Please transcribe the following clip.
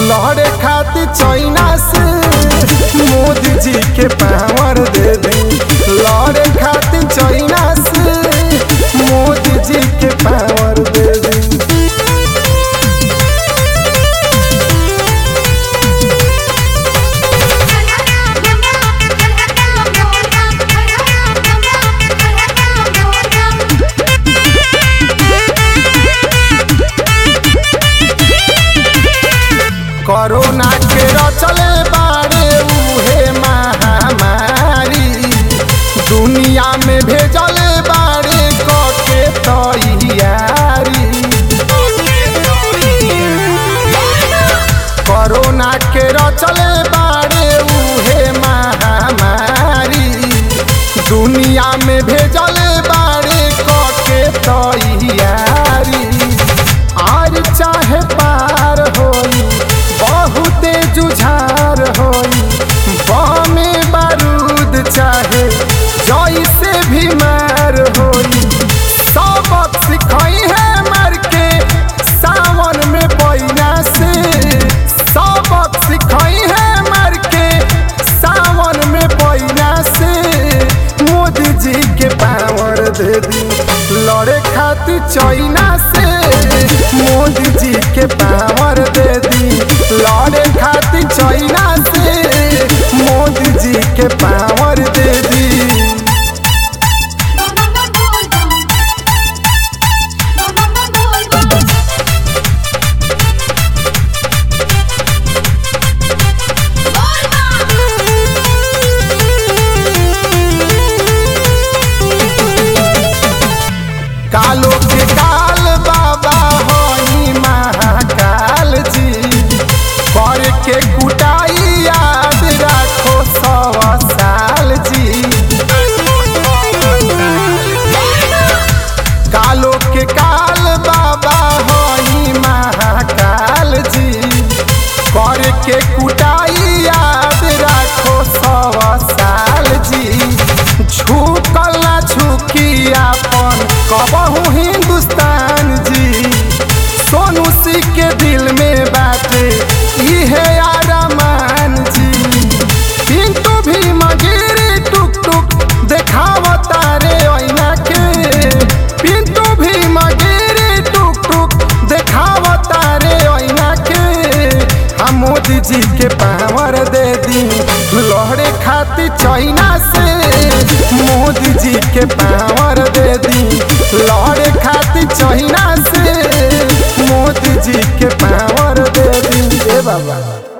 लहरे खातिर चाइना से मोदी जी के पावर दे दी लहरे खातिर चाइना से मोदी जी के पावर दे दी कोरोना के रचले बाड़े उहे महामारी दुनिया में भेजले बाड़े कके तैयारी कोरोना के रचले बाड़े उहे महामारी दुनिया में भेजले बाड़े कके तैयारी आर चाहे पार होई बहुते जुझार होई बमे बारूद चाहे जैसे भी मार होई सबक सिखाई है मर के सावन में पैना से सबक सिखाई है मर के सावन में पैना से मोदी जी के पावर दे दी लड़े खातिर चाइना से मोदी जी के पावर दे दी लड़े खातिर चाइना से मोदी जी के पावर दे दी कालो के काल बाबा होई महाकाल जी कर के कुटाई याद राखो सौ साल जी कालो के काल बाबा होई महाकाल जी कर के कुटाई याद राखो सौ साल जी झुकल ना झुकी अपन कबहू हिंदुस्तान जी सोनू सिंह के दिल में बाटे इहे आरामान जी पिंटू भी मगिरी टुक टुक देखावता रे ऐना के पिंटू भी मगिरी टुक टुक देखावता रे ऐना के हम मोदी जी के पावर दे दी लहरे खातिर चाइना से मोदी जी के पावर दे दी लहरे खातिर चाइना से मोदी जी के पावर दे दी ए बाबा